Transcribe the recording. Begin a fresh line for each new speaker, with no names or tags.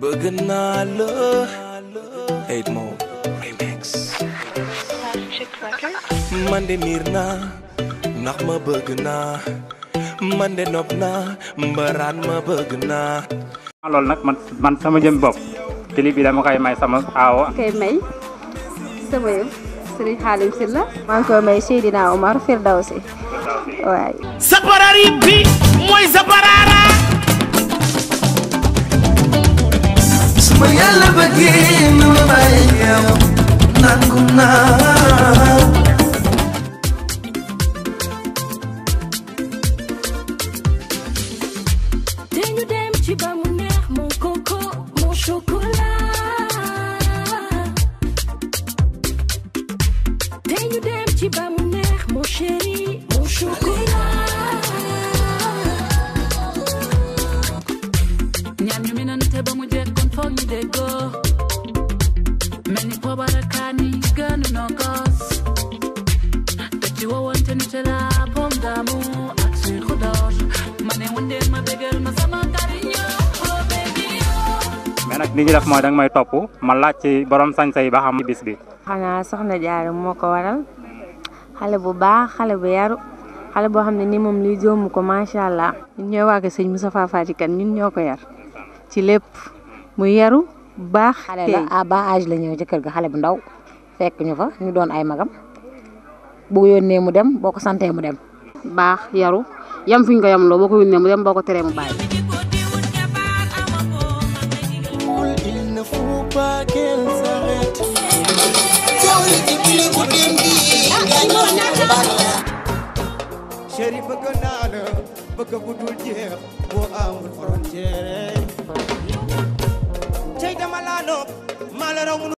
bëgg naa la Hate Mode Remix man de miir naa ndax ma bëgg naa man de nopp naa mbaraan ma bëgg naa
loolu nag man man sama jëm bopp clip bi dama koy may sama aawo
koy may sama yëf Serigne Xaalim Sylla maa ngi koy may Seydina Omar Firdawsi waay
saparari bi mooy saparara
suma yàlla bëggee na ma bàyyi yow nangu naa
dañu dem ci ba mu neex mon coco mon chocolat dañu dem ci ba mu neex mon chéri mon chocolat ñaan ñu minante ba mu jekkoon foog ñu déggoo mel ni pobarakaani gënu noo gos te ci wowante ni te la pomme d'amour ak sucre d'orge ma ne wëndeel ma bégal ma sama cariño oh baby oh
mais nag li ñu def mooy danga may topp ma laaj ci borom sañ-sa yi ba xam bis bi
xanaa soxna Jaara moo ko waral xale bu baax xale bu yaru xale boo xam ne ni moom liy joomu ko macha allah ñun ñoo waa ko sëñ Moustapha Fati Kane ñun ñoo ko yar ci lépp mu yaru baax
xale la à bas âge la ñëw ci kër ga xale bu ndaw fekk ñu fa ñu doon ay magam bu yónnee mu dem boo ko santee mu dem
baax yaru yam fi ñu ko yam loo boo ko yónnee mu dem boo ko teree mu bàyyi
il ne faut pas qu'elle s'arrête
chéri bëgg naa la bëgg bu dul jeex boo amul frontière cey dama laa nopp maa la raw